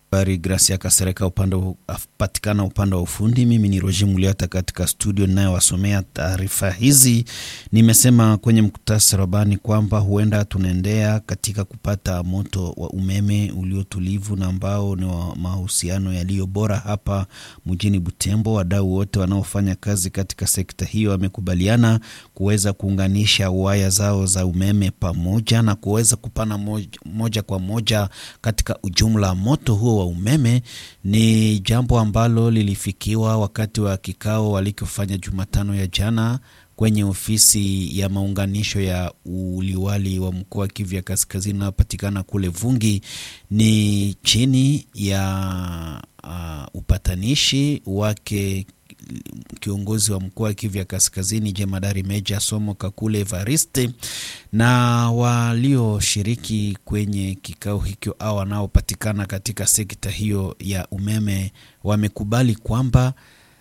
Habari Gracia Kasereka upande patikana upande wa ufundi. Mimi ni Roger Muliata katika studio ninayowasomea taarifa hizi. Nimesema kwenye muktasari wabani kwamba huenda tunaendea katika kupata moto wa umeme uliotulivu na ambao ni wa mahusiano yaliyo bora hapa mjini Butembo. Wadau wote wanaofanya kazi katika sekta hiyo wamekubaliana kuweza kuunganisha waya zao za umeme pamoja na kuweza kupana moja, moja kwa moja katika ujumla moto huo wa umeme ni jambo ambalo lilifikiwa wakati wa kikao walikofanya Jumatano ya jana kwenye ofisi ya maunganisho ya uliwali wa mkoa wa Kivu ya Kaskazini unaopatikana kule Vungi. Ni chini ya uh, upatanishi wake kiongozi wa mkoa wa Kivu ya Kaskazini jemadari Meja Somo Kakule Evariste na walioshiriki kwenye kikao hicho au wanaopatikana katika sekta hiyo ya umeme wamekubali kwamba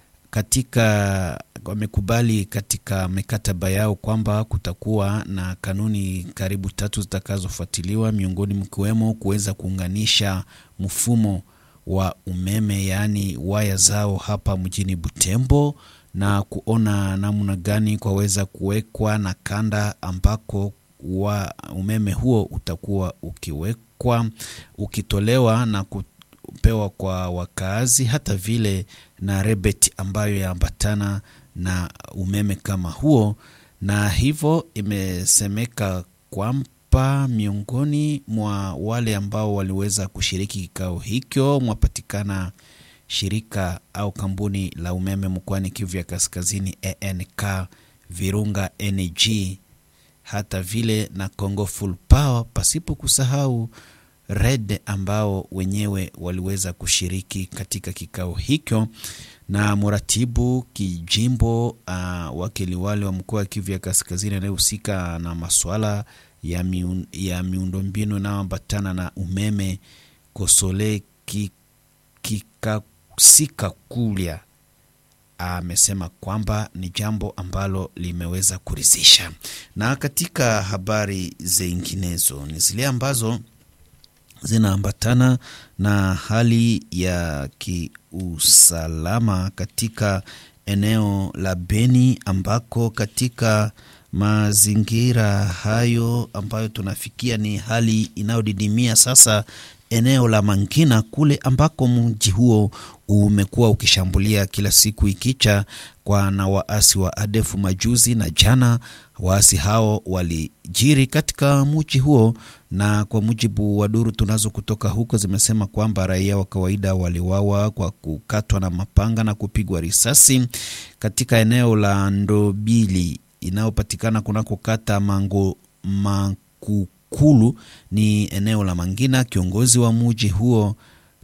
katika wamekubali katika mikataba yao kwamba kutakuwa na kanuni karibu tatu zitakazofuatiliwa, miongoni mkiwemo kuweza kuunganisha mfumo wa umeme yaani waya zao hapa mjini Butembo na kuona namna gani kwaweza kuwekwa na kanda ambako wa umeme huo utakuwa ukiwekwa ukitolewa na kupewa kwa wakaazi, hata vile na rebeti ambayo yaambatana na umeme kama huo, na hivyo imesemeka kwamba miongoni mwa wale ambao waliweza kushiriki kikao hicho mwapatikana shirika au kampuni la umeme mkoani Kivu ya Kaskazini ENK, Virunga Energy, hata vile na Congo Full Power, pasipo kusahau Red ambao wenyewe waliweza kushiriki katika kikao hicho, na mratibu kijimbo uh, wakiliwali wa mkoa wa Kivu ya Kaskazini anayehusika na masuala ya, miun, ya miundombinu inayoambatana na umeme Kosole Kikasikakulya amesema kwamba ni jambo ambalo limeweza kuridhisha. Na katika habari zinginezo ni zile ambazo zinaambatana na hali ya kiusalama katika eneo la Beni ambako katika mazingira hayo ambayo tunafikia ni hali inayodidimia sasa eneo la Mangina kule ambako mji huo umekuwa ukishambulia kila siku ikicha kwa na waasi wa ADF majuzi na jana. Waasi hao walijiri katika mji huo, na kwa mujibu wa duru tunazo kutoka huko zimesema kwamba raia wa kawaida waliwawa kwa kukatwa na mapanga na kupigwa risasi katika eneo la Ndobili inayopatikana kunako kata Mango Makukulu ni eneo la Mangina. Kiongozi wa muji huo